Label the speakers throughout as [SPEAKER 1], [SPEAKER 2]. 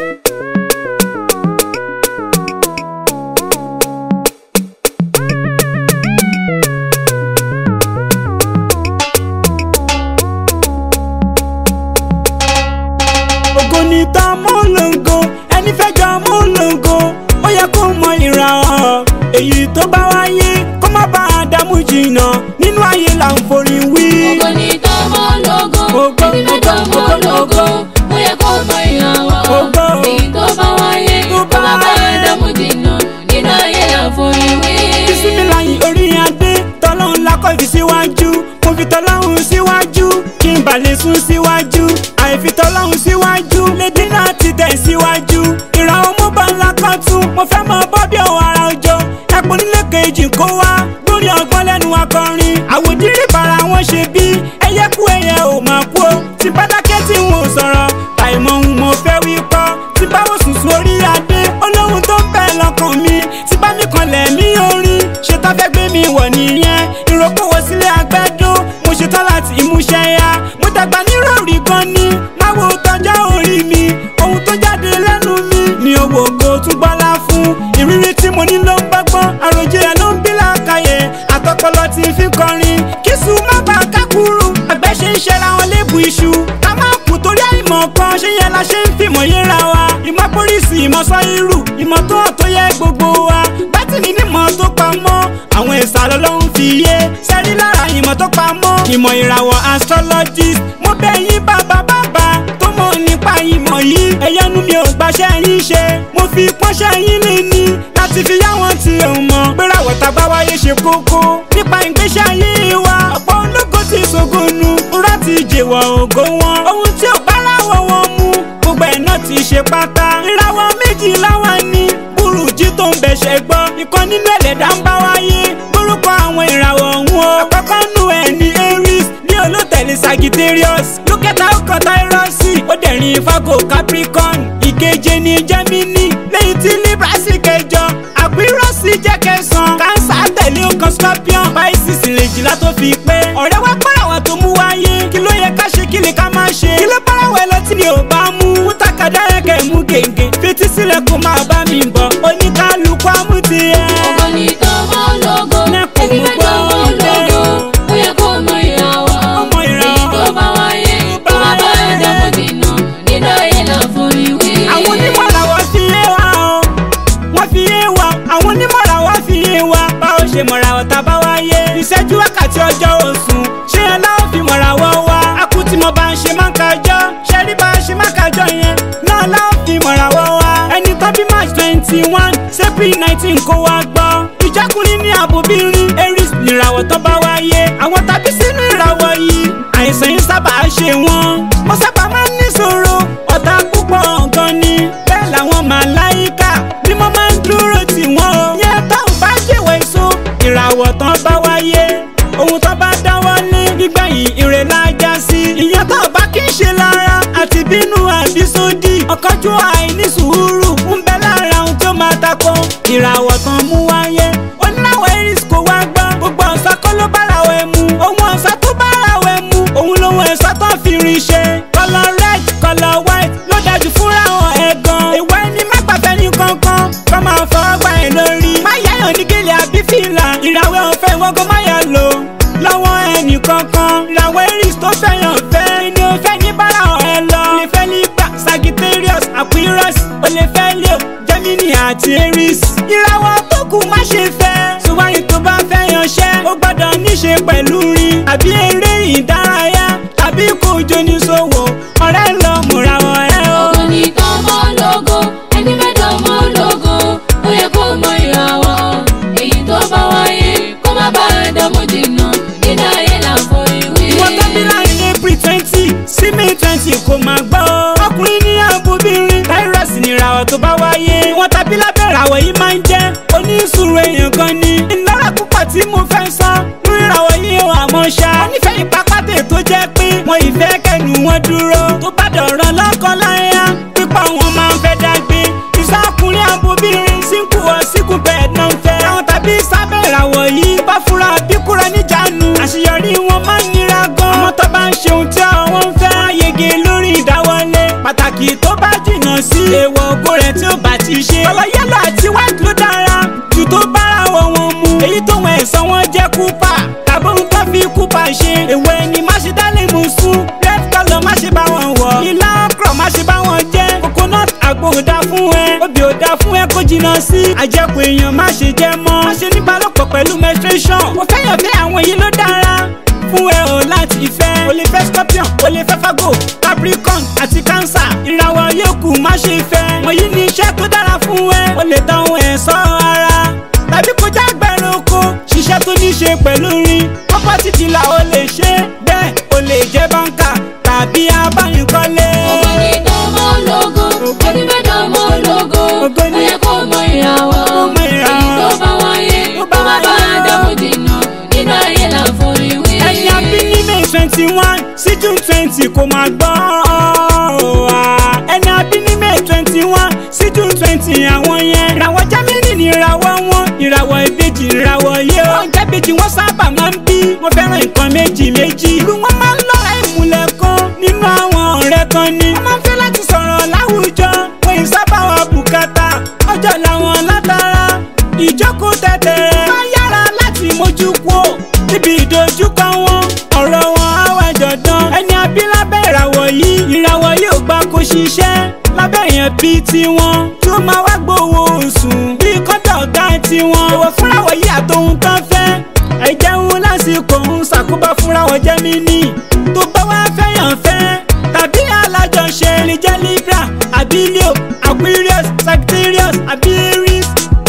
[SPEAKER 1] ògo ni tán mọ́lógo ẹni fẹ́ jọ mọ́lógo ó yẹ kó mọ ìràwọ̀ èyí tó bá wáyé kó má bá a dààmú jìnnà nínú ayé là ń forí wí.
[SPEAKER 2] Ògo ni tọmọ lógo,
[SPEAKER 1] Ògo,
[SPEAKER 2] ẹni fẹ́ tọmọ
[SPEAKER 1] ògo,
[SPEAKER 2] lógo, ó yẹ kó mọ ìrànwọ́.
[SPEAKER 1] Ògo.
[SPEAKER 2] Èyí tó bá wáyé,
[SPEAKER 1] Tó
[SPEAKER 2] kó má bá
[SPEAKER 1] bá-
[SPEAKER 2] dààmú jìnnà, nínú ayé là ń forí wí.
[SPEAKER 1] bísímìláyì orí adé tọ́lọ́hún lákọ̀ fi síwájú mo fi tọ́lọ́hún síwájú kí n bà lè sún síwájú àìfi tọ́lọ́hún síwájú lédè náà ti tẹ̀ síwájú ìràwọ̀ mo bá ńlá kan tún mo fẹ́ mọ bọ́bí ọ̀hún ara ọjọ́ ẹ̀pọ̀ nílé kejì kó wá lórí ọgbọ́n lẹ́nu akọrin àwòdìrí bara wọn ṣe bí ẹyẹ kú ẹyẹ ò máa kú o tí pátákẹ́ tí n ò sọ̀rọ̀ àìmọ̀ ohun mo fẹ́ wí kọ́ tí báwo sùn sórí adé olóhùn tó ń bẹ lọ́kàn mi tí bá mi kanlẹ̀ mí orin ṣetán fẹ́ gbé mi wọ̀ nìyẹn ìrókòwò sílé agbẹ́dún mo ṣetán láti ìmúṣẹ ya mo dàgbà nírọ̀rí gan ni má wo tọjọ́ orí mi ohun tó jáde lẹ́nu mi ni owó ògo tún gbọ́lá fún ìrírí tí mo ní ló ń gbọ́gbọ́n àròjinlẹ̀ ló ń bí làákàyè àtọpọlọ tí ń fi kọrin kí sùn má bàa kákúrú àgbẹ̀ ṣe ń ṣẹra wọn lébu iṣu ká má kú torí àìmọ̀ kan ṣé yẹn la ṣe ń fìmọ̀ yéra wa ìmọ̀ pólísì ìmọ̀ sọ irú ìmọ̀ tó hàn tó yẹ gbogbo wa bátìrì nímọ̀ tó pamọ́ àwọn ìsàlọ̀ ló ń fi yé sẹ́rí lára ìmọ̀ tó pamọ́ ìmọ̀ ìràwọ̀ astrologist mo bẹ̀ yín bàbá bàbá tó mọ̀ nípa ìmọ̀ yìí ẹ̀yẹ́nu mi ò gbaṣẹ́ yín ṣe mo fi pọ́nṣẹ́ yín lé ní láti fi yá wọn tí ò mọ̀ gbérawọ̀ tá a bá wáyé ṣe kókó nípa ìgbésí ayé wa ọ̀pọ̀ ológo ti ṣògonu rúra ti jèwọ̀ ògo wọn ohun tí ò bá ráwọ̀ wọn mú gbogbo ẹ̀ náà ti ṣe pátá ìràwọ̀ méjì láwọn ní burújí tó ń bẹ̀ṣẹ̀ gbọ́ ìkan nínú ẹlẹ́dàá ń bá wáyé lórúkọ àwọn ìràwọ̀ ọ̀hún o àkọ́kọ́ nù ẹ̀ ní aries ní olótẹ̀lé sagittarius lókẹ́ta ọkọ̀ táírọ́ọ̀sì ó dẹ̀rin fago capricorn ìkeje ní gemini lẹ́yìn tí libra sì kẹjọ àpérọ́sì jẹ́ kẹsàn-án cancer tẹ̀lé ọkàn scorpion pisces ìrèjìlá tó fi pé ọ̀rẹ́ wá pàràwọ̀ tó mú wáyé kí ló yẹ ká ṣe kí lè ká má ṣe kí ló pàràwọ̀ ẹ lọ tí mi ò bá mú mú takàdá yẹn kẹ́ mú gègé fetí sílẹ̀ kó máa bá mi bọ̀ oníkálukú àmúti ẹ̀.
[SPEAKER 2] Ògo ni tọmọ lógo,
[SPEAKER 1] Nẹ́kùn
[SPEAKER 2] ẹni fẹ́ tọmọ
[SPEAKER 1] gbọ́
[SPEAKER 2] lógo, ó yẹ kó mọ ìrànwọ́.
[SPEAKER 1] Ọmọ ìràwọ̀.
[SPEAKER 2] Èyí tó bá wáyé, kó má bá dààmú jìnnà, nínú ayé là ń forí wí.
[SPEAKER 1] àwọn onímọ̀ làwọn fi yé wa o wọ́n fi yé wa àwọn onímọ̀ làwọn fi yé wa báwo ṣe mọ̀ra ọ̀tá bá wáyé ìṣẹ́jú wákàtí ọjọ́ oṣù ṣé ẹ láwọn fi mọ̀ra wọ́ wa akú tí mo bá ń ṣe máa ń kájọ́ ṣe rí bá a ṣe máa kájọ́ yẹn náà láwọn fi mọ̀ra wọ́ wa ẹni tó bí march twenty one april nineteen kó wa gbọ́ ìjákùnrin ní àbòbírin aries nìràwọ̀ tó bá wáyé àwọn tàbí sínú ìràwọ̀ yìí àìsàn yìí sábà ṣe wọ́n wọ́n sábà máa ń níṣòro ọ̀tá púpọ̀ gan ni bẹ́ẹ̀ làwọn màláìka ni mo máa ń dúró tì wọ́n o. yẹn táwọn bá jẹ́wọ́ èso ìràwọ̀ tán bá wáyé ohun tó bá dáwọ́ lé nígbẹ̀yìn ire lájà sí. ìyẹn tó bá kí n ṣe lára àti bínú àbí sódì ọ̀kánjú àìní sùúrù ń bẹ lára ohun tó máa takò ìràwọ̀ tán mú wáyé oníláwọ̀ iris kò wá gbọ́ gbogbo ọ̀sán kọ́ ló bára wẹ̀ mu ohun ọ̀sán tó bára wẹ̀ mu òun lòun ẹ̀sán tó fi rin ṣe kọ́lọ̀ red kọ́lọ̀ white ló dájú fúnra wọn ẹ̀ gan ìwọ ẹni má gbàgbẹ́ ní kankan kọ́ máa fọwọ́ gbà ẹ̀ lórí má yáyàn ní gèlè àbí fìlà ìràwẹ̀ ọ̀fẹ́ ìwọ́gọ́ má yà lò lọ́wọ́ ẹnì kankan ìràwọ̀ iris tó fẹ́yàn fẹ́ ni ó fẹ́ ní bára ẹ̀ lọ lè fẹ́ libra sagittarius aquarius ó lè fẹ́ leo gemini àti aries ìràwọ̀ tó kù má ṣe fẹ́ ṣùgbọ́n tó bá fẹ́ yanṣẹ́ ó gbọ́dọ̀ níṣe pẹ̀lú rin àbí eré ìdárayá tàbí kò jóni ṣòwò ọ̀rẹ́ lọ múra wọn ẹ o.
[SPEAKER 2] Ògo ni tọmọ lógo, ẹni fẹ́ tọmọ lógo, ó yẹ kó mọ ìrànwọ́. Èyí tó bá wáyé, kó má bá dààmú jìnnà, nínú ayé là ń forí wí.
[SPEAKER 1] ìwọ tó bí láàrin april twenty sí may twenty kò máa gbọ́. ọkùnrin ní àbúbírin táírọ̀sì nìràwọ̀ tó bá wáyé. ìwọ̀n tàbí lábẹ́ ìràwọ̀ yìí máa ń jẹ́ oníṣòro èèyàn gan ni. ìnára púpọ̀ tí mo fẹ́ sọ lórí ìràwọ̀ yìí wà mọ́ ṣá. onífẹ̀ẹ́ ìpápátẹ̀ tó jẹ́ pé wọn ìfẹ́ kẹnu wọn dúró. tó bá dọ̀rọ̀ lọ́kàn láyà pípọ̀ wọn máa ń fẹ́ dágbé. ìsọkùnrin àbúbírin sínkù ọ̀ sínkù bẹ́ẹ̀ náà ń fẹ́. àwọn tàbí sábẹ́ ìràwọ̀ yìí bá fura bí kúrò níjànú. àṣeyọrí wọn máa ń nira gan. ọmọ tó bá ń ṣe ohun tí àwọn ń fẹ́. wọ́n á yege lórí ìdáwọlé. pàtàkì tó bá jìnnà sí lè wọ ògo rẹ̀ tí ó bá ti ṣe. ọlọ yẹlò àti white ló dára jù tó bára wọ wọn mu. èyí tó wọn ẹ̀sán wọn jẹ́ kúpà tàbí ohun tó fi kúpà ṣe. èwe ni má ṣe dálé mu sún red colour má ṣe bá wọn wọ̀. ilá ọkọ̀ má ṣe bá wọn jẹ́. coconut àgbo ò dá fún ẹ. obì ò dá fún ẹ kó jìnnà sí. àjẹkù èèyàn má ṣe jẹ mọ́. má ṣe níbálòpọ̀ pẹ̀lú menstruation. mo fẹ́ yàn fẹ́ àwọn yìí ló dára fún ẹ o láti fẹ́. o lè fẹ́ scorpion o lè fẹ́ fago capricorn àti cancer. ìràwọ̀ yòókù má ṣe fẹ́. wọ̀nyí ni iṣẹ́ tó dára fún ẹ. o lè tán ohun ẹ̀ṣọ́ ara. tàbí kó já gbẹ̀rún oko. ṣiṣẹ́ tó ní ṣe pẹ̀lú rin. property dealer o lè ṣe. bẹ́ẹ̀ o lè jẹ́ báńkà tàbí abánikọ́lé.
[SPEAKER 2] Ògo ni tọmọ ológo, ẹni fẹ́ dánmọ́ ológo.
[SPEAKER 1] Ògo ni-
[SPEAKER 2] Ó yẹ kó mọ ìràwọ̀.
[SPEAKER 1] Kó mọ ìràwọ̀.
[SPEAKER 2] Èyí tó bá wáyé,
[SPEAKER 1] Tó
[SPEAKER 2] kó
[SPEAKER 1] bá
[SPEAKER 2] má bá
[SPEAKER 1] wáyé.
[SPEAKER 2] dánmọ́ jìnnà. Nínú ayé là ń forí wí.
[SPEAKER 1] ẹni abí ní may twenty one sí june twenty kò máa gbọ́ ọ́ ẹni abí ní may twenty one sí june twenty àwọn yẹn ìràwọ̀ jámínì ní ìràwọ̀ wọn ìràwọ̀ ìbejì ìràwọ̀ yé o ọjà ìbejì wọn sábà máa ń bí wọn fẹ́ràn nǹkan méjì méjì irú wọn máa ń lọ́ra ìmùlẹ̀ kan nínú àwọn ọ̀rẹ́ kan ni wọ́n máa ń fẹ́ láti sọ̀rọ̀ láwùjọ wọn ì sábà wà bùkátà ọjọ́ làwọn látara ìjókòó tẹ̀tẹ̀rẹ̀ máa yára láti mójú kúò níbi ìdojúkọ wọn ọ̀rọ̀ wọn á wá jọ̀dán ẹni abí lábẹ́ ìràwọ̀ yìí ìràwọ̀ yóò gbà kó ṣiṣẹ́ lábẹ́ èèyàn bíi tiwọn tí ó máa wá gbowó oṣù bíi kọ́ńtà ọ̀gá tiwọn ìwọ fúnrawọ̀ yìí àtòhun tán fẹ́ ẹ̀jẹ̀hun lásìkò ń ṣàkóbá fúnrawọ̀ jẹ́mínì tó bá wá fẹ́yàn fẹ́ tàbí alájọṣe lè jẹ́ libra àbí leo aquarius sagittarius àbí aries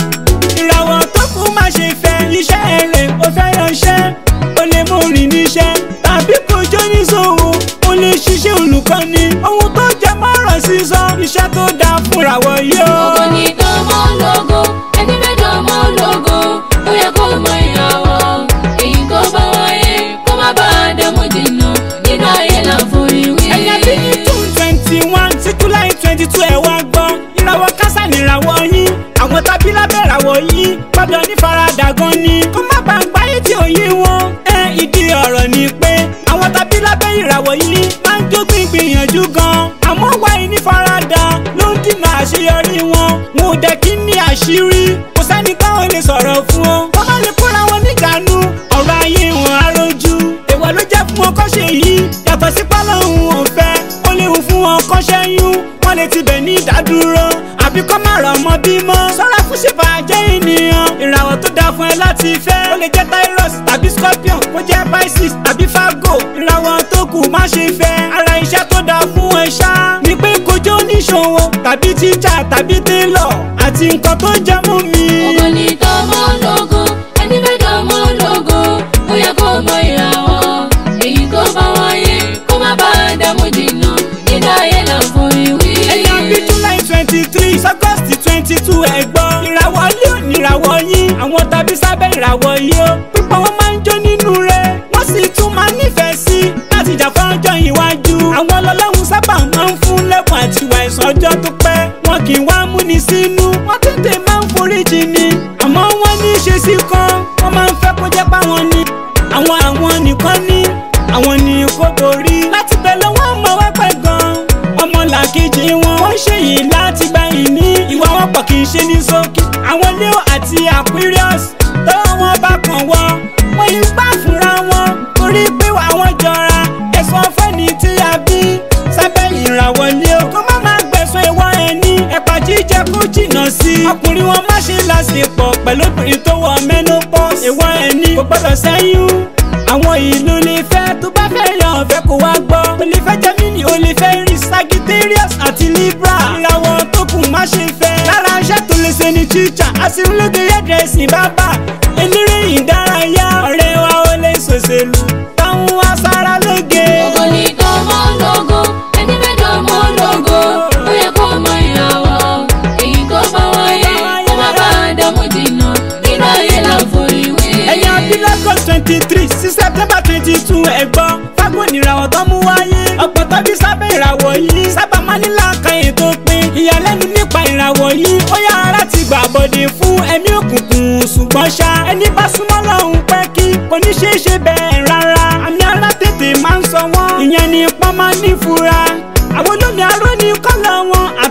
[SPEAKER 1] ìràwọ̀ tó kù má ṣe fẹ́ iṣẹ́ rẹ̀ ó fẹ́ ránṣẹ́ ó lè mú rìn níṣẹ́ tàbí kó jó níṣòwò ó lè ṣiṣẹ́ olùkọ́ni ohun tó jẹ mọ́rọ̀ sísọ iṣẹ́ tó dáa fúnra wọ̀ yóò.
[SPEAKER 2] Ògo ni tọmọ ológo, ẹni fẹ́ dánmọ́ ológo. Ó yẹ kó mọ ìràwọ̀. Èyí tó bá wáyé, kó má bá dánmọ́ jìnnà. Nínú ayé là ń forí wí.
[SPEAKER 1] ẹ̀yà bí ní june twenty one sí july twenty two ẹ̀ wá gbọ́ ìràwọ̀ kásá ní ìràwọ̀ yín àwọn tábí lábẹ́ ìràwọ̀ yín gbọ́dọ̀ ní faradà gan ni kó má bàa gbáyé tí ò yé wọn. ẹ ìdí ọ̀rọ̀ ni pé àwọn tábí lábẹ́ ìràwọ̀ yìí máa ń jógbìn gbìyànjú gan àmọ́ wáyé ní faradà ló ń dènà àṣeyọrí wọn wọn ò dẹ̀ kí ní àṣírí kò sẹ́ni táwọn lè sọ̀rọ̀ fún ọ wọ́n má lè kóra wọn níjànú ọ̀rọ̀ ayé wọn á rojú èèwọ̀ ló jẹ́ fún wọn kọ́ ṣe yìí yàtọ̀ sí pálọ̀hún ọ̀fẹ́ ó léwu fún wọn kọ́ ṣẹ́yún wọ́n lè tibẹ̀ ní ìdádúró àbí kọ́ má ra ọmọ bímọ sọ́ra fún ṣèbàjẹ́ ènìyàn ìràwọ̀ tó dáa fún ẹ láti fẹ́ ó lè jẹ́ Taurus tàbí Scorpion kó jẹ́ Pisces tàbí Virgo ìràwọ̀ tó kù má ṣe fẹ́ ara iṣẹ́ tó dáa fún ẹ ṣá ni pé kojú oníṣòwò tàbí tíjà tàbí télọ̀ àti nǹkan tó jẹ́ mú mi.
[SPEAKER 2] Ògo ni tọmọ ológo, ẹni fẹ́ dánmọ́ ológo. Ó yẹ kó mọ ìràwọ̀. Èyí tó bá wáyé, kó má bá dánmọ́ jìnnà. Nínú ayé là ń forí wí.
[SPEAKER 1] ẹ̀yà bíi july twenty three august twenty two ẹ̀gbọ́n ìràwọ̀ ilé òní ìràwọ̀ yín àwọn tàbí sábẹ́ ìràwọ̀ yìí ó pípọ̀ wọn máa ń jó nínú rẹ̀ wọ́n sì tún máa nífẹ̀ẹ́ sí láti jà fọ́jọ́ iwájú àwọn ọlọ́lọ́run sábà máa ń fún lẹ́bùn àti ìwà ẹ̀sán ọjọ́ tó pẹ́ wọn kì í wá múni sínú wọ́n tètè máa ń foríjì ni àmọ́ wọ́n ní í ṣe sí kan wọ́n máa ń fẹ́ kó jẹ́ páwọn ni àwọn àwọn nìkan ní àwọn ní kó borí láti bẹ̀ lọ́wọ́ ọmọ wẹ́pẹ́ gan-an ọmọlàkejì wọn wọ́n ṣe yìí láti gba ìní ìwà wọn pọ̀ kì í ṣe ní ṣókí àwọn leo àti aquarius tó wọn bá kàn wọ́n wọ́n yìí gbà fúnra wọn torí pé àwọn jọra ẹ̀sùn fẹ́ni tí a bí sábẹ́ ìràwọ̀ leo kó má má gbẹ̀sùn ìwọ ẹni ẹ̀pà jíjẹ kó jìnnà sí i ọkùnrin wọn má ṣe láṣepọ̀ pẹ̀lú obìnrin tó wọ menopause ìwọ ẹni kò gbọ́dọ̀ sẹ́yún àwọn ìlú lè fẹ́ tó bá fẹ́ yan ọ̀fẹ́ kó wá gbọ́ o lè fẹ́ Gemini o lè fẹ́ rí Sagittarius àti Libra ìràwọ̀ tó kù má ṣe fẹ́ lára iṣẹ́ tó lè ṣe ní teacher aṣèrúlóge hairdressing bàbá eléré ìdárayá ọ̀rẹ́ wa ó lè ṣòṣèlú táwọn aṣara lóge.
[SPEAKER 2] Ògo ni tọmọ ológo, ẹni fẹ́ dánmọ́ ológo. Ó yẹ kó mọ ìràwọ̀. Èyí tó bá wáyé, kó má bá dánmọ́ jìnnà. Nínú ayé là ń forí wí.
[SPEAKER 1] ẹ̀yin abilákọ̀ twenty three sí september twenty two ẹ̀gbọ́n fágbọ́n ìràwọ̀ tó mú wáyé ọ̀pọ̀ tọ́bí sábẹ́ ìràwọ̀ yìí sábà máa ní làákàyè tó pin ìyàlẹ́nu nípa ìràwọ̀ yìí ó yára láti gbà bọ̀dẹ̀ fún ẹ̀mí òkùnkùn ṣùgbọ́n ṣá ẹni bá súnmọ́ lọ́hùn pẹ́ kí kò ní ṣeé ṣe bẹ́ẹ̀ rárá àmì ara tètè máa ń sọ wọ́n ìyẹn ni pọ́n máa ní fura àwọn olómi aró ní kọ́lọ̀ wọn àtọ́lómi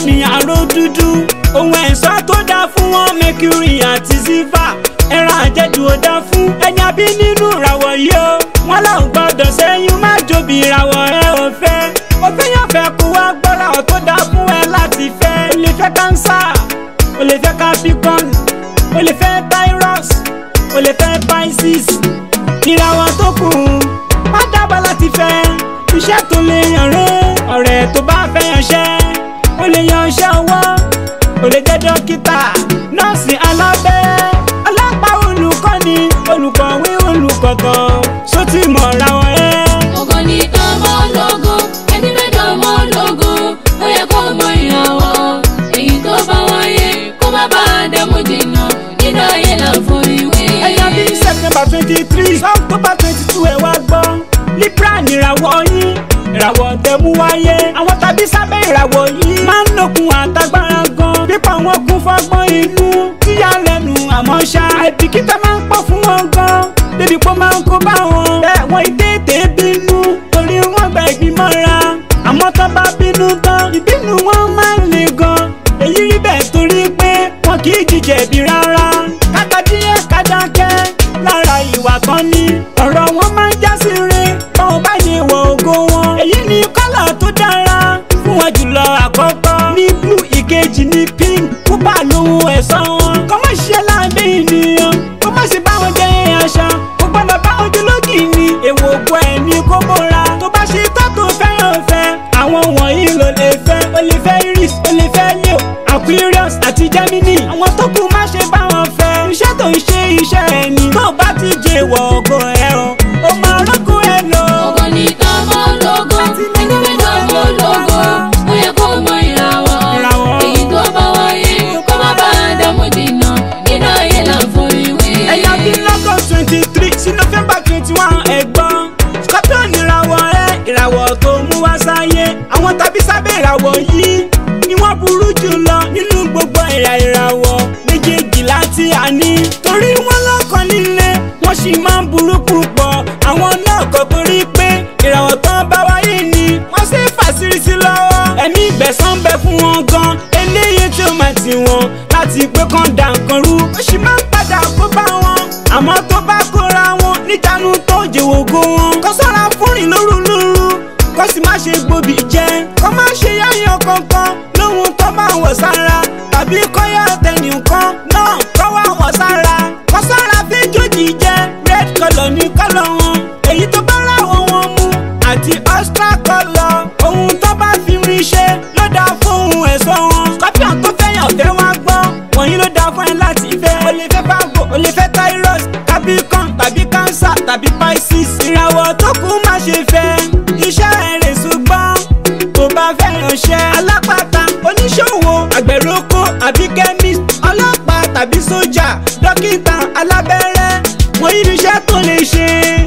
[SPEAKER 1] mi àrò dúdú ohun ẹ̀ṣọ́ tó dáa fún wọn mercury àti ziva ẹran àjẹjù ò dáa fún ẹni abí nínú ìràwọ̀ yìí o wọn làwọn gbọdọ̀ sẹ́yìn má jòbí ìràwọ̀ ẹ ò fẹ́ ó fẹ́ yàn fẹ́ kó wá gbọ́ra ọ̀ tó dáa fún ẹ láti fẹ́ o lè fẹ́ cancer o lè fẹ́ capricorn o lè fẹ́ taurus o lè fẹ́ pisces ìràwọ̀ tó kù má dábàá láti fẹ́ iṣẹ́ tó lè yàn rẹ́ ọ̀rẹ́ tó bá fẹ́ yanṣẹ́ o lè yan iṣẹ́ ọwọ́ o lè jẹ́ dókítà nọ́ọ̀sì alábẹ́ ọlọ́pàá olùkọ́ni olùkọ́wé olùkọ́kọ́ sótì mọ̀ra wọn ẹ́.
[SPEAKER 2] ògo ni tọmọ ológo ẹni fẹ́ dọmọ ológo ó yẹ kó mọ ìràwọ̀ èyí tó bá wáyé kó má bàa dẹ́mu jìnnà nínú ayé là ń forí wé.
[SPEAKER 1] ẹ̀yà bíi september twenty three october twenty two ẹ̀ wá gbọ́ libra nìràwọ̀ yín ìràwọ̀ tẹ̀mú wáyé àwọn tàbí sábẹ́ ìràwọ̀ yìí máa ń lòkun àtagbára gan pípa wọn kún fọgbọ́n inú tíyà lẹ́nu àmọ́ ṣá àìbìkítà máa ń pọ̀ fún wọn gan débi pé ó máa ń kó bá wọn bẹ́ẹ̀ wọ́n ìtètè bínú torí wọ́n gba ìgbìmọ̀ra àmọ́ tó bá bínú tán ìbínú wọn máa ń le gan èyí rí bẹ́ẹ̀ torí pé wọn kì í jíjẹ̀bi rárá kàkà díẹ̀ kájákẹ́ lára ìwà kan ní ọ̀rọ̀ wọn máa ń já sí re báwọn bá yẹ wọ ògo wọn èyí ni kọ́là tó dára fún wọn jùlọ àkọ́kọ́ ní blue ìkejì ní pink pupa lóhun ẹ̀sán wọn kọ́ má ṣe lábẹ́ ènìyàn kó má ṣe báwọn jẹ́ aṣa kó gbọ́dọ̀ báwọn jólógì ni èwo ògbó ẹ̀ ní kó bóra tó bá ṣe tó tó fẹ́ràn fẹ́ àwọn wọ̀nyí ló lè fẹ́ o lè fẹ́ iris o lè fẹ́ leo aquarius àti gemini àwọn tó kù má ṣe báwọn fẹ́ iṣẹ́ tó ń ṣe iṣẹ́ ẹ̀ ni tó bá ti jẹ́ ìwọ̀ ògo ẹ̀ o ó máa rọ́gùn ẹ̀ lọ.
[SPEAKER 2] ògo ni tọmọ ológo ẹni fẹ́ dọmọ ológo ó yẹ kó mọ ìràwọ̀
[SPEAKER 1] Ìràwọ̀.
[SPEAKER 2] èyí tó bá wáyé kó má bàa dẹ́mu jìnnà nínú ayé là ń forí wé.
[SPEAKER 1] ẹ̀yà bí lọ́gọ́ twenty three sí november twenty one ẹ̀gbọ́n scorpion ìràwọ̀ rẹ̀ ìràwọ̀ tó mú wá sáyé àwọn tàbí sábẹ́ ìràwọ̀ yìí ni wọ́n burú jù lọ nínú gbogbo ẹ̀yà ìràwọ̀ méjèèjì láti àní torí wọ́n lọ́kàn líle wọ́n sì máa ń burú púpọ̀ àwọn náà kọ́ torí pé ìràwọ̀ tán bá wáyé ni wọ́n ṣe fàṣírí sí lọ́wọ́ ẹ̀mí ìgbẹ̀san bẹ fún wọn gan eléyìí tí ó máa tì wọ́n láti pé kán da nǹkan rú ó sì máa ń padà kó bá wọn àmọ́ tó bá kóra wọn níjànú tó jèwògo wọn kó sọ́ra fúnrin lórúlórú kó sì má ṣe gbòbí jẹ kó má ṣe yáyan kankan lóhun tó bá wọ̀ sára tàbí kọ́yà tẹnìkan náà kó wá wọ̀ sára kó sọ́ra fíjòjì jẹ red colour ní colour wọn èyí tó bá ráwọ̀ wọn mu àti extra colour ohun tó bá fi rí ṣe ló dáa fún ohun ẹ̀ṣọ́ wọn scorpion tó fẹ́yàn fẹ́ wá gbọ́ wọ̀nyí ló dáa fún ẹ láti fẹ́ o lè fẹ́ fáàgò o lè fẹ́ taurus capricorn tàbí cancer tàbí pisces ìràwọ̀ tó kù má ṣe fẹ́ iṣẹ́ rẹ̀ ṣùgbọ́n tó bá fẹ́ ránṣẹ́ alápàtà oníṣòwò àgbẹ̀rọ̀kọ àbí chemist ọlọ́pàá tàbí sójà dókítà alábẹ́rẹ́ wọ̀nyí ni iṣẹ́ tó lè ṣe.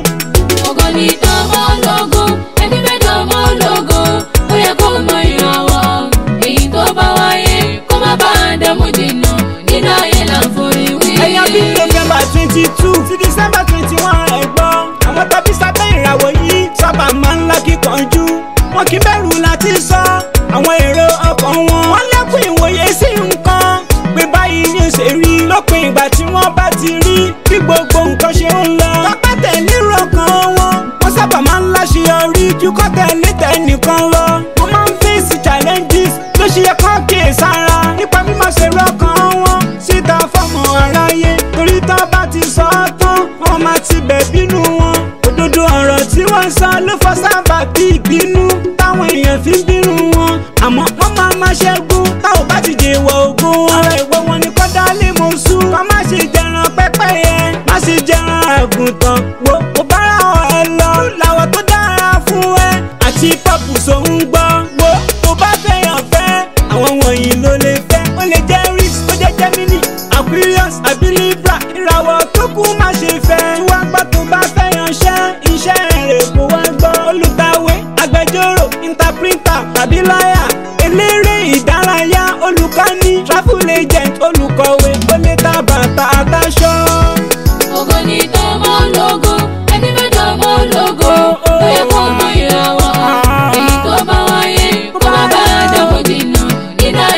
[SPEAKER 2] ògo ni tọmọ ológo ẹni fẹ́ dọmọ ológo ó yẹ kó mọ ìràwọ̀ èyí tó bá wáyé kó má bàa dẹ́mu jìnnà nínú ayé là ń forí wé.
[SPEAKER 1] ẹ̀yà bí november twenty two sí december twenty one ẹ̀gbọ́n àwọn tàbí sábẹ́ ìràwọ̀ yìí sábà máa ń lákìkanjú wọn kì í bẹ̀rù láti sọ àwọn èrò ọkàn wọn. wọ́n lẹ́kùn ìwòye sí nǹkan pé báyìí ni ó ṣe rí lópin ìgbà tí wọ́n bá ti rí bí gbogbo nǹkan ṣe ń lọ. tọ́pẹ́ tẹ̀lé rọ̀kan wọn wọ́n sábà máa ń láṣeyọrí ju kọ́ tẹ̀lé tẹnìkan lọ. wọ́n máa ń fèsì challenges ló ṣe yẹ kán kíyè sára nípa mímọ̀ ṣe rọ̀kan wọn síta fọ́mọ aráyé torí tán bá ti sọ ọ́ tán wọ́n máa ti bẹ̀ bínú wọn. òdodo ọ̀rọ̀ tí wọ́n sọ ló fọ́ sábà bí ìbínú táwọn èèyàn fi ń bínú wọn. àmọ́ wọ́n máa ma ṣẹ́gun táwọn bá ti jẹ ìwọ̀ ogun wọn. ọ̀rọ̀ ìwọ wọn ni kọ́dá lè mọ̀ sùn. kọ́ má ṣe jẹran pẹ́pẹ́yẹ má ṣe jẹran àgùntàn. wo mo bára ọ̀ ẹ lọ làwọn tó dára fún ẹ àti pọ́pù sóhun gbọ́. wo tó bá fẹ́yàn fẹ́ àwọn wọ̀nyí ló lè fẹ́. ó lè jẹ́ risk ó jẹ́ gemini aquarius àbí libra ìràwọ̀ tó kù má ṣe fẹ́. tí wàá gbọ́ tó bá fẹ́yàn ṣẹ́ iṣẹ́ rẹ̀ kó wá gbọ́. olùgbàwé agbẹjọ́rò interpreter tàbí lọ́yà eléré ìdárayá olùkọ́ni travel agent olùkọ̀wé ó lè ta bàtà àtàṣọ.
[SPEAKER 2] ògo ni tọmọ ológo ẹni fẹ́ dọmọ ológo ó yẹ kó mọ ìràwọ̀ èyí tó bá wáyé kó má bàa dẹ́mu jìnnà nínú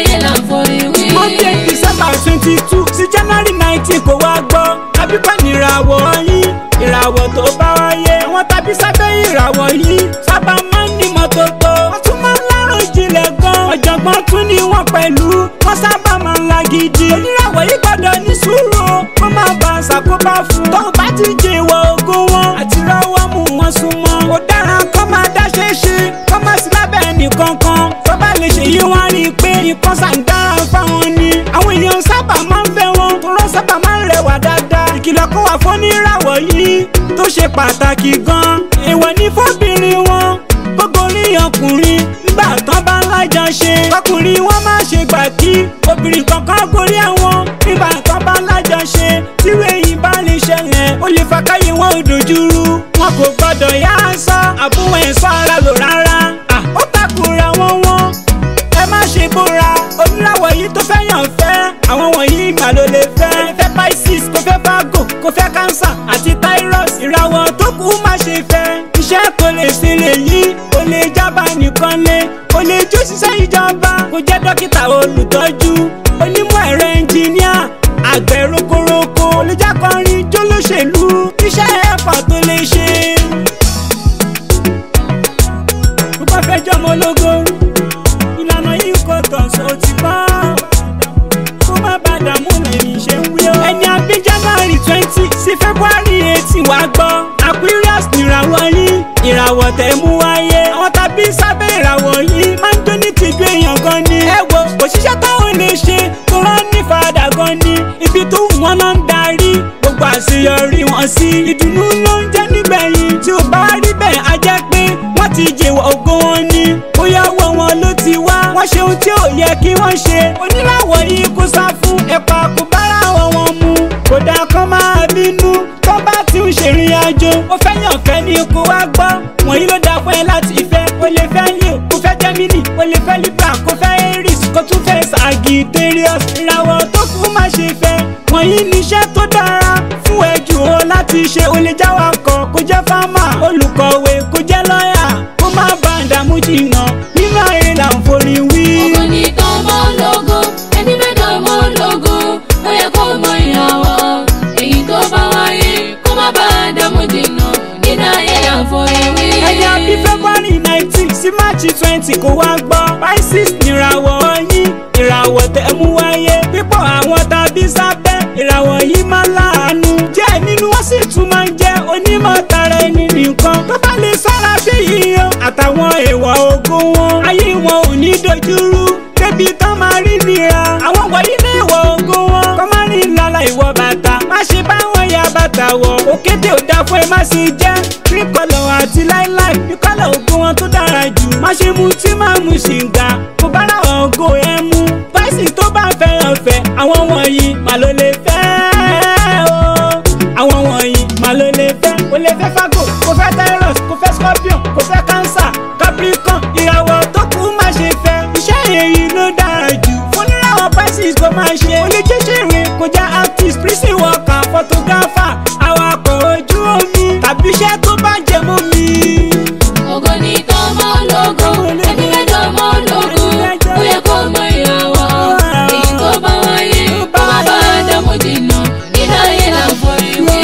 [SPEAKER 1] wọ́n bí december twenty two sí january nineteen kò wá gbọ́ abíkọ́ nìràwọ̀ yín ìràwọ̀ tó bá wáyé àwọn tàbí sábẹ́ ìràwọ̀ yìí sábà máa ń ní mọ́tótó wọ́n tún máa ń lárò jinlẹ̀ gan ọ̀jọ̀gbọ́n tún ní wọ́n pẹ̀lú wọ́n sábà máa ń la gidi oníràwọ̀ yìí gbọ́dọ̀ ní sùúrù wọ́n máa bá a ṣàkóbá fún tó bá ti jẹ ìwọ̀ ogun wọn àti rọ́wọ́ mú wọn súnmọ́ ó dára kó máa dáṣẹ́ ṣe kó má sí lábẹ́ ẹnìkankan tó bá lè ṣe yí wọ́n rí i pé nǹkan ṣàǹdára fáwọn ni àwọn èèyàn sábà máa ń fẹ́ wọn tó rọ́ sábà máa ń rẹwà dáadáa ìkìlọ̀ kó wà fún oníràwọ̀ yìí tó ṣe pàtàkì gan èèwọ̀ ní fọ́bìnrin wọn gbogbo orí ọkùnrin nígbà tán bá ń lájà ṣe ọkùnrin wọn má ṣe gbà kí obìnrin kankan gorí àwọn nígbà tán bá ń lájà ṣe tíwé yìí bá lè ṣẹlẹ̀ ó lè fa káyé wọn ò dojúrú wọn kò gbọdọ̀ yá aṣọ àbúwọ̀ ẹ̀ṣọ́ ara lò rárá Ah, ó takùrà wọn wọn ẹ má ṣe bóra oníràwọ̀ yìí tó fẹ́ yàn fẹ́ àwọn wọ̀nyí mà ló lè fẹ́ fẹ́ pisces kò fẹ́ virgo kò fẹ́ cancer àti taurus ìràwọ̀ tó kù má ṣe fẹ́ iṣẹ́ kò lè ṣe lè yí o lè jábà nìkan lé o lè jó ṣiṣẹ́ ìjọba kò jẹ́ dókítà olùtọ́jú onímọ̀ ẹ̀rọ ẹnjìníà àgbẹ̀ rokoroko olùjákọrin jólóṣèlú iṣẹ́ ẹ̀fà tó lè ṣe. tó bá fẹ́ jọmọ ológo ìlànà yìí kò tàn sọ ti bá kó má bá dààmú lẹ́yìn ṣe ń wí ó. ẹni abí january twenty sí february eighteen wá gbọ́ aquarius nìràwọ̀ yín ìràwọ̀ tẹ̀ mú wáyé àwọn tàbí sábẹ́ ìràwọ̀ yìí máa ń jó ní tìjú èèyàn gan ni. ẹ wo òṣìṣẹ́ táwọn lè ṣe tó rán ní fàdà gan ni ibi tó wù wọ́n náà ń darí gbogbo àṣeyọrí wọn sí ìdùnnú ló ń jẹ́ nígbẹ̀yìn tí ò bá rí bẹ́ẹ̀ á jẹ́ pé wọ́n ti jèwọ̀ ògo wọn ni bóyá owó wọn ló ti wá wọ́n ṣe ohun tí ò yẹ kí wọ́n ṣe oníràwọ̀ yìí kó sá fún ẹ̀pà kò bára wọn wọn mu kódà kan máa bínú tó bá ti ń ṣèrìn àjò ó fẹ́ yàn fẹ́ ní kó wá gbọ́ wọ̀nyí ló dáa fún ẹ láti fẹ́ o lè fẹ́ leo kó fẹ́ gemini o lè fẹ́ libra kó fẹ́ aries kó tún fẹ́ sagittarius ìràwọ̀ tó kù má ṣe fẹ́ wọ̀nyí níṣẹ́ tó dára fún ẹ jù ó láti ṣe o lè jáwàkọ̀ kó jẹ́ fámà olùkọ̀wé kó jẹ́ lọ́yà kó má bá a dààmú jìnnà nínú ayé là ń forí wí.
[SPEAKER 2] Ògo ni tọmọ ológo, ẹni fẹ́ dọmọ ológo, ó yẹ kó mọ ìràwọ̀. Èyí tó bá wáyé, kó má bá a dààmú jìnnà, nínú ayé là ń forí wí.
[SPEAKER 1] ẹni àbí february nineteen sí march twenty kò wá gbọ́ pisces nìràwọ̀ yín ìràwọ̀ tẹ̀ mú wáyé pípọ̀ àwọn tàbí sábẹ́ ìràwọ̀ yìí máa láàánú díẹ̀ nínú wọn sì tún máa ń jẹ́ onímọ̀ tara ẹni nìkan tó bá lè sọ́ra sí yíyan àtàwọn èèwọ̀ ogun wọn ayé wọn ò ní dojúrú débi tán máa rí nira àwọn wọ̀nyí ní ìwọ̀ ogun wọn kọ́ máa ní lọ́la ìwọ̀ bàtà má ṣe báwọn ya bàtà wọ̀ òkété ò dáa fún ẹ má ṣe jẹ́ tríkọlọ̀ àti láíláí ìkọlọ̀ ogun wọn tó dára jù má ṣe mu tí má mu ṣìǹgà kò bá ra ògo ẹ mú báyìí tó bá fẹ́ràn fẹ́ àwọn wọ̀nyí mà ló lè fẹ́ o àwọn wọ̀nyí mà ló lè fẹ́ o lè fẹ́ fago kò fẹ́ taurus kò fẹ́ scorpion kò fẹ́ cancer capricorn ìràwọ̀ tó kù má ṣe fẹ́ iṣẹ́ èyí ló dára jù fún níràwọ̀ pisces kò máa ṣe o lè jẹ́ ṣèrè kò já artist prison worker photographer awakọ̀ ojú omi tàbí iṣẹ́ tó bá jẹ mọ́ mi.
[SPEAKER 2] Ògo ni tọmọ ológo, ẹni fẹ́ dọmọ ológo, ó yẹ kó mọ ìràwọ̀. Èyí tó bá wáyé, kó má bá a dààmú jìnnà, nínú ayé là ń forí wí.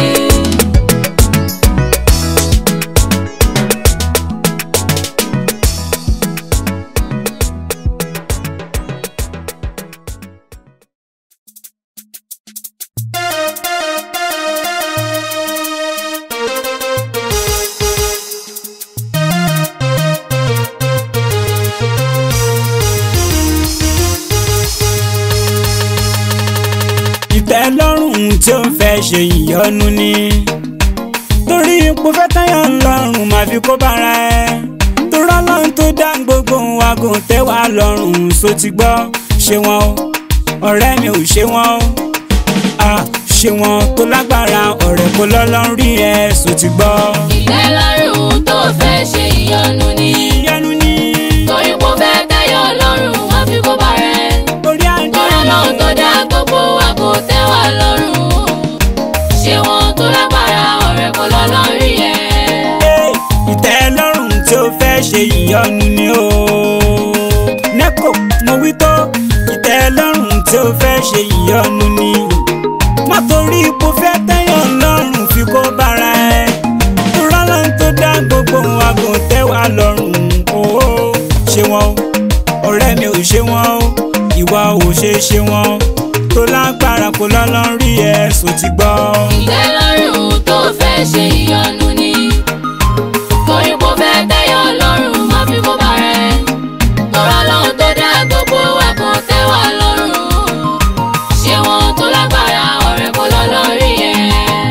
[SPEAKER 1] ìtẹ́lọ́rùn tí ó ń fẹ́ ṣe ìyọnu ni torí ipò fẹ́ táyọ̀ ńlọrùn máa fi kó bára ẹ torọ́ lọ́run tó dá gbogbo wa kò tẹ́ wa lọ́rùn so ti gbọ́ ṣé wọn o ọ̀rẹ́ mi ò ṣe wọn o ah ṣé wọn tó lágbára ọ̀rẹ́ kó lọ́lọ́run rí ẹ so ti gbọ́.
[SPEAKER 2] Ìtẹ́lọ́rùn tó fẹ́ ṣe ìyọnu ni.
[SPEAKER 1] ìyanu ni
[SPEAKER 2] Torí kò fẹ́ tẹ́yọ̀ lọ́rùn, wọ́n fi kó bá rẹ̀.
[SPEAKER 1] orí àdé
[SPEAKER 2] Tọ́lá náà tó dá gbogbo wa kò tẹ́ wa lọ́rùn. Ṣé wọn tó lágbára ọ̀rẹ́ kò lọ́lọ́rí yẹ?
[SPEAKER 1] Hey, ìtẹ́lọ́rùn tí ó fẹ́ ṣe ìyọnu ni o. nẹ́kò mo wí tó ìtẹ́lọ́rùn tí ó fẹ́ ṣe ìyọnu ni má torí ipò fẹ́ tẹ́yàn lọ́rùn fi kó bára ẹ rọ́lọ́n tó dá gbogbo àgùn tẹ́wà lọ́rùn ooo ṣe wọn o ọ̀rẹ́ mi ò ṣe wọn o ìwà ò ṣe ṣe wọn tó lágbára kó lọ́lọ́ rí ẹ sò ti gbọ́.
[SPEAKER 2] ìtẹ́lọ́rùn tó fẹ́ ṣe ìyọnu ni torí kò fẹ́ tẹ́yọ̀ lọ́rùn má fi kó bá rẹ̀ tọ́ra lọ́hùn tó dá gbogbo wa kò tẹ́ wa lọ́rùn ṣé wọn tó lágbára ọ̀rẹ́ kò lọ́ lórí ẹ̀.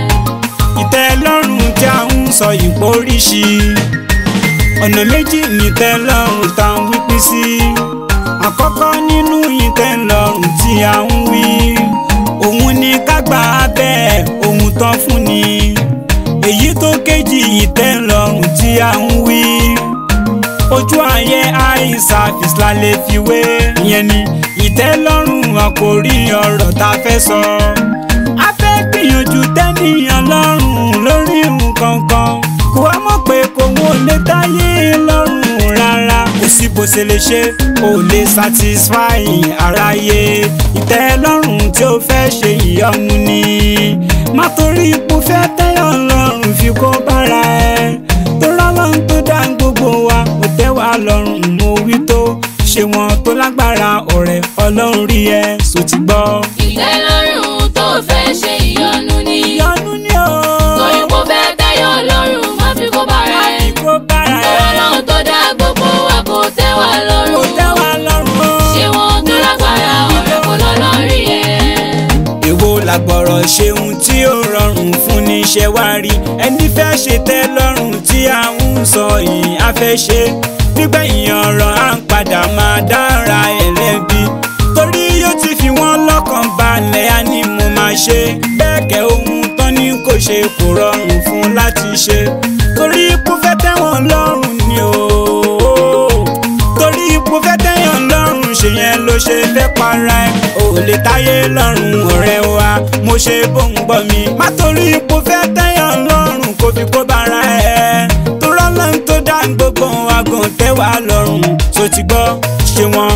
[SPEAKER 1] ìtẹ́lọ́rùn tí a ń sọ ìpò oríṣi ọ̀nà méjì ní ìtẹ́lọ́rùn tá à ń wípé sí àkọ́kọ́ nínú ìtẹ́lọ́rùn tí a ń wí òun ni ká gbà á bẹ́ẹ̀ ohun tán fún ni èyí tó kejì ìtẹ́lọ́rùn tí a ń wí ojú ayé eye service la lè fi wé ìyẹn ni ìtẹ́lọ́rùn àkòrí ọ̀rọ̀ tá a fẹ́ sọ. a fẹ́ gbìyànjú tẹ́nìyàn lọ́rùn lórí nǹkan kan kó wá mọ̀ pé kò wọ́n lè táyé lọ́rùn rárá kò sí bó ṣe lè ṣe ò lè satisfy aráyé ìtẹ́lọ́rùn tí ó fẹ́ ṣe ìyọnu ni má torí ipò fẹ́ tẹ́yàn lọ́rùn fi kó bára ẹ tó rọ́lọ́run tó dá gbogbo wa kò tẹ́ wa lọ́rùn mo wí tó ṣe wọn tó lágbára ọ̀rẹ́ ọlọ́run rí ẹ sò ti gbọ́.
[SPEAKER 2] ìtẹ́lọ́rùn tó fẹ́ ṣe ìyọnu ni
[SPEAKER 1] ìyọnu ni o
[SPEAKER 2] torí kò fẹ́ tẹ́yọ̀ lọ́rùn má fi kó bá rẹ̀
[SPEAKER 1] àbí kó bára
[SPEAKER 2] tọ́ra
[SPEAKER 1] ẹ
[SPEAKER 2] lọ́hùn tó dá gbogbo wa kò tẹ́ wa
[SPEAKER 1] kò
[SPEAKER 2] lọ́rùn
[SPEAKER 1] tẹ́ wa lọ́rùn o.
[SPEAKER 2] ṣé wọn tó lágbára ọ̀rẹ́ kò lọ́ lórí ẹ̀.
[SPEAKER 1] èwo làgbọ̀rọ̀ ṣeun tí ó rọrùn fún ní ṣe wá rí ẹni fẹ́ ṣe tẹ́ lọ́rùn tí à ń sọ yìí á fẹ́ ṣe nígbẹ̀yìn ọ̀rọ̀ à ń padà máa dára ẹlẹ́bi torí yóò ti fi wọ́n lọ́kàn balẹ̀ á ní mo máa ṣe bẹ́ẹ̀ kẹ́ ohun tán ní kò ṣe kò rọrùn fún láti ṣe torí kò fẹ́ tẹ́wọ̀n lọ́rùn ni o torí ipò fẹ́ tẹ́yàn lọ́rùn ṣe yẹn ló ṣe fẹ́ para ẹ̀ ò lè táyé lọ́rùn ọ̀rẹ́ wa mo ṣe bó ń gbọ́ mi má torí ipò fẹ́ tẹ́yàn lọ́rùn kò fi kó bára ẹ̀ tó rọ́lọ́n tó dá gbogbo àgùn tẹ́wà lọ́rùn tó ti gbọ́ ṣe wọ́n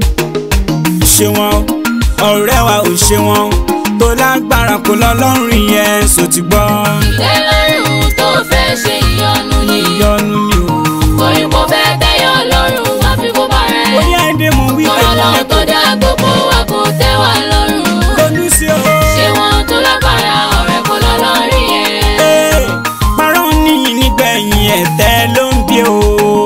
[SPEAKER 1] ṣe wọ́n ọ̀rẹ́ wa ò ṣe wọ́n tó lágbára kó lọ́lọ́run yẹn sò ti gbọ́
[SPEAKER 2] ìtẹ́lọ́rùn tó fẹ́ ṣe ìyọnu ni
[SPEAKER 1] ìyọnu ni o
[SPEAKER 2] torí kò fẹ́ tẹ́yọ̀ lọ́rùn má fi kó bá rẹ̀
[SPEAKER 1] orí ẹ̀dẹ̀ mo wí
[SPEAKER 2] tọ́ra lọ́hùn tó dá gbogbo wa kò tẹ́ wa lọ́rùn
[SPEAKER 1] ronú sí o.
[SPEAKER 2] ṣé wọn tó lágbára ọ̀rẹ́ kò lọ́ lórí ẹ̀.
[SPEAKER 1] Ee, parọ́ ní nígbẹ̀yìn ẹ̀tẹ́ ló ń bí o.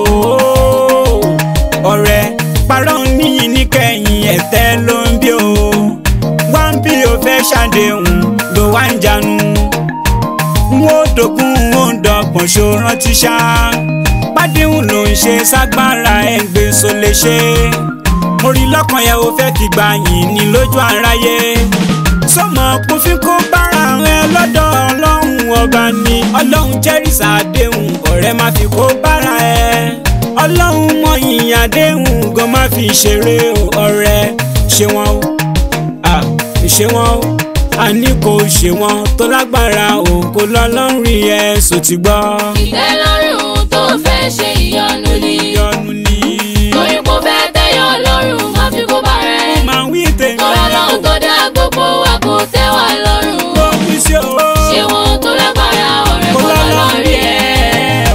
[SPEAKER 1] ọ̀rẹ́ parọ́ ní nígbẹ̀yìn ẹ̀tẹ́ ló ń bí o. wá ń bí o fẹ́ ṣàdéhùn ló wá ń jánu. n ó dogun n ó dọgbọ̀n ṣó rántí ṣá. pàdéhùn ló ń ṣe ságbára ẹ̀ ń gbé so lè ṣe. mo rí lọ́kàn yẹn o fẹ́ fi gbà yín ní lójú aráyé sọmọ kófin kó bára rẹ lọ́dọ̀ ọlọ́run ọba ni ọlọ́run jẹ́rìí sàdéhùn ọ̀rẹ́ má fi kó bára ẹ ọlọ́run mọ ìyìn àdéhùn gan má fi ṣeré o ọ̀rẹ́ ṣe wọn o à ṣe wọn o àní kò ṣe wọn tó lágbára o kò lọ́lọ́run rí ẹ sò ti gbọ́
[SPEAKER 2] ìtẹ́lọ́rùn tó fẹ́ ṣe ìyọnu ni
[SPEAKER 1] ìyọnu ni
[SPEAKER 2] torí kò fẹ́ tẹ́yọ̀ lọ́rùn má fi kó bá rẹ̀
[SPEAKER 1] máa wí tèmi
[SPEAKER 2] tọ́ra lọ́hùn tó dá gbogbo wa kò tẹ́ wa lọ́rùn
[SPEAKER 1] ó wí sí o.
[SPEAKER 2] ṣé wọn tó lágbára ọ̀rẹ́ kò lọ́ lórí ẹ̀.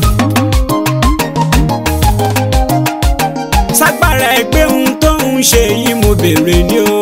[SPEAKER 1] ságbára ẹgbẹ́ ohun tó ń ṣe yìí mo béèrè ni o.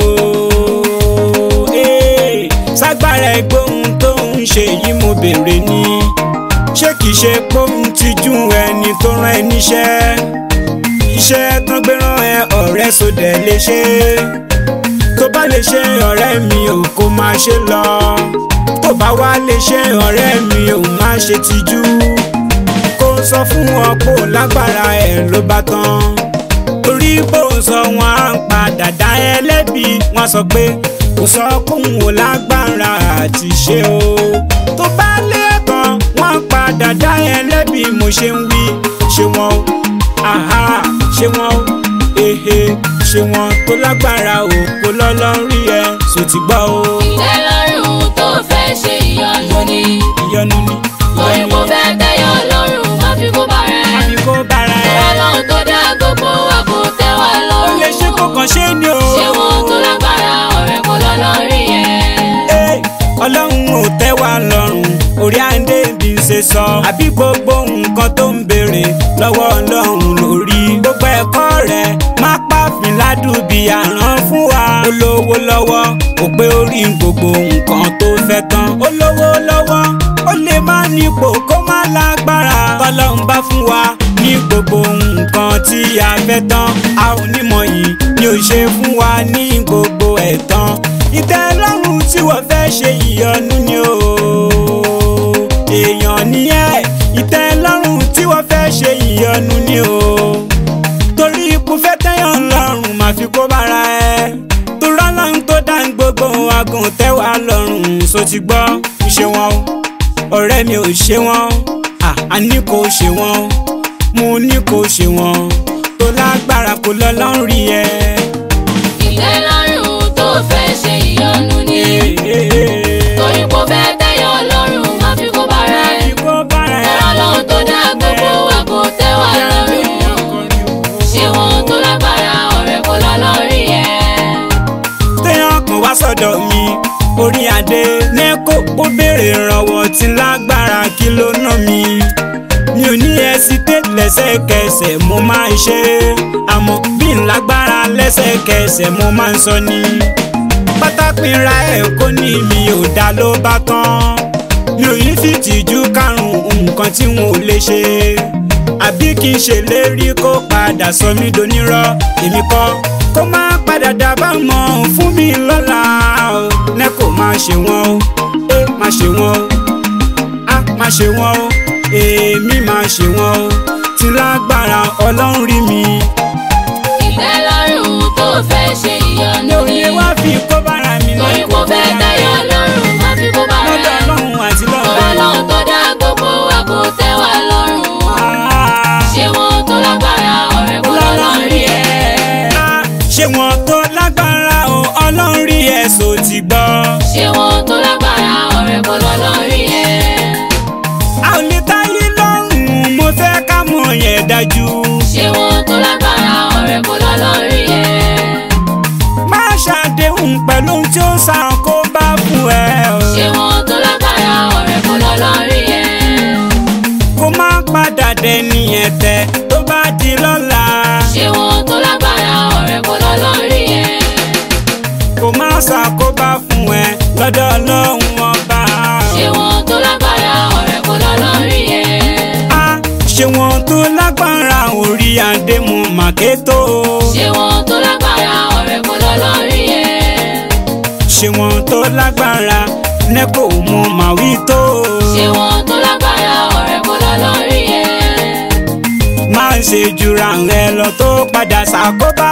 [SPEAKER 1] Ee, ságbára ẹgbẹ́ ohun tó ń ṣe yìí mo béèrè ni. ṣé kìí ṣe póun ti jú ẹni tó rán ẹ níṣẹ́. iṣẹ́ tán gbé rán ẹ ọ̀rẹ́ sódẹ̀ lè ṣe. tó bá lè ṣe ọ̀rẹ́ mi ò kó máa ṣe lọ. tó bá wá lè ṣe ọ̀rẹ́ mi ò má ṣe tijú. kó sọ fún wọn kó lágbára ẹ̀ ló bá tán torí bó sọ wọn á ń padà dá ẹ lẹ́bi wọn sọ pé kò sọ kóun ò lágbára àti ṣe o tó bá lé kan wọn padà dá ẹ lẹ́bi mo ṣe ń wí ṣe wọn o àhá ṣe wọn o ehe ṣe wọn tó lágbára o kò lọ́lọ́run rí ẹ sò ti gbọ́ o
[SPEAKER 2] ìtẹ́lọ́rùn tó fẹ́ ṣe ìyọnu ni
[SPEAKER 1] ìyọnu ni
[SPEAKER 2] torí kò fẹ́ tẹ́yọ̀ lọ́rùn má fi kó bá rẹ̀
[SPEAKER 1] àbí kó bára
[SPEAKER 2] tọ́ra
[SPEAKER 1] ẹ
[SPEAKER 2] lọ́hùn tó dá gbogbo wa kò tẹ́ wa
[SPEAKER 1] ó lè
[SPEAKER 2] lọ́rùn
[SPEAKER 1] ṣe kó kàn ṣe ni o
[SPEAKER 2] ṣé wọn tó lágbára
[SPEAKER 1] tẹ́ wa lọ́rùn orí àǹdè bí n ṣe sọ àbí gbogbo nǹkan tó ń béèrè lọ́wọ́ ọlọ́run lórí gbogbo ẹ̀kọ́ rẹ̀ má pàfin ládùúbí àrán fún wa olówó lọ́wọ́ kò pé orí gbogbo nǹkan tó fẹ́ tán olówó lọ́wọ́ ó lè má nípò kó má lágbára tọ́lọ́run bá fún wa ní gbogbo nǹkan tí a fẹ́ tán a ò ní mọ̀ yìí ni ò ṣe fún wa ní gbogbo ẹ̀ tán ìtẹ́lọ́rùn tí wọ́n fẹ́ ṣe ìyọnu ni o èèyàn ni ẹ́ ìtẹ́lọ́rùn tí wọ́n fẹ́ ṣe ìyọnu ni o torí ikú fẹ́ tẹ́yàn lọ́rùn máa fi kó bára ẹ torí ọlọ́run tó dá gbogbo agùn tẹ́wà lọ́rùn so ti gbọ́ ṣe wọn o ọ̀rẹ́ mi ò ṣe wọn a ní kò ṣe wọn mo ní kò ṣe wọn tó lágbára kò lọ́lọ́run rí ẹ.
[SPEAKER 2] ìtẹ́lọ́rùn tó fẹ́ ṣe ìyọnu ni torí kò fẹ́ tẹ́yọ̀ lọ́rùn má fi kó bára ẹ̀
[SPEAKER 1] kó bára ẹ.
[SPEAKER 2] ọlọ́run tó dá gbogbo wa kò tẹ́ wa lọ́rùn ṣé wọn tó lágbára ọ̀rẹ́ kò lọ́lọ́rí ẹ̀.
[SPEAKER 1] téèyàn kan wá sọ́dọ̀ mi orí adé nẹ́kò ó béèrè ìrànwọ́ tí lágbára kí ló ná mi mi ò ní ẹsíté lẹ́sẹ̀kẹsẹ̀ mo máa ń ṣe é àmọ́ bí n lágbára lẹ́sẹ̀kẹsẹ̀ mo máa ń sọ ni pátápínra ẹ̀ kó ní mi ò dá ló bá tán mi ò ní fi tìjú karùn-ún nǹkan tí wọn ò lè ṣe àbí kí n ṣèlérí kó padà sọ mí donírọ́ èmi kọ́ kó má padà dábàá mọ́ fún mi lọ́la o ní kò má ṣe wọ́n o ẹ má ṣe wọ́n o á má ṣe wọ́n o èmi má ṣe wọ́n o tí lágbára ọlọ́run rí mi.
[SPEAKER 2] ìtẹ́lọ́rùn tó fẹ́ ṣe ìyọnu
[SPEAKER 1] mi ò
[SPEAKER 2] ni
[SPEAKER 1] lè wá fi kó bára mi
[SPEAKER 2] torí kò fẹ́ tẹ́yọ̀ lọ́rùn má fi kó bára
[SPEAKER 1] lọ́dọ̀
[SPEAKER 2] ẹ̀
[SPEAKER 1] ọlọ́run àti lọ́dọ̀
[SPEAKER 2] ọlọ́run tó dá gbogbo wa kò tẹ́ wa lọ́rùn
[SPEAKER 1] Ah.
[SPEAKER 2] ṣé wọn tó lágbára ọ̀rẹ́ kò lọ́lọ́rí ẹ̀.
[SPEAKER 1] Ah, ṣé wọn tó lágbára o ọlọ́run rí ẹ̀sọ́ ti gbọ́.
[SPEAKER 2] ṣé wọn tó lágbára ọ̀rẹ́ kò lọ́lọ́rí ẹ̀.
[SPEAKER 1] a ò lè táyé lọ́rùn mo fẹ́ ká mọ̀ yẹn dájú.
[SPEAKER 2] ṣé wọn tó lágbára ọ̀rẹ́ kò lọ́lọ́rí ẹ̀.
[SPEAKER 1] má ṣàdéhùn pẹ̀lú ohun tí ó sàn kó bá fún ẹ o.
[SPEAKER 2] ṣé wọn tó lágbára ọ̀rẹ́ kò lọ́lọ́rí ẹ̀.
[SPEAKER 1] kó má padà dẹni ẹ̀tẹ̀ tó bá di lọ́la.
[SPEAKER 2] ṣé wọn tó lágbára ọ̀rẹ́ kò lọ́lọ́rí ẹ̀.
[SPEAKER 1] kó má ṣàkóbá fún ẹ lọ́dọ̀ ọlọ́run ọba.
[SPEAKER 2] ṣé wọn tó lágbára ọ̀rẹ́ kò lọ́lọ́rí ẹ̀.
[SPEAKER 1] a ṣé wọn tó lágbára orí àdémù màkétó.
[SPEAKER 2] ṣé wọn tó lágbára ọ̀rẹ́ kò lọ́lọ́rí ẹ̀.
[SPEAKER 1] ṣé wọn tó lágbára nẹ́kò mú màwí tó.
[SPEAKER 2] ṣé wọn tó lágbára ọ̀rẹ́ kò lọ́lọ́rí ẹ̀.
[SPEAKER 1] má ṣe jura rẹ lọ tó padà ṣàkóbá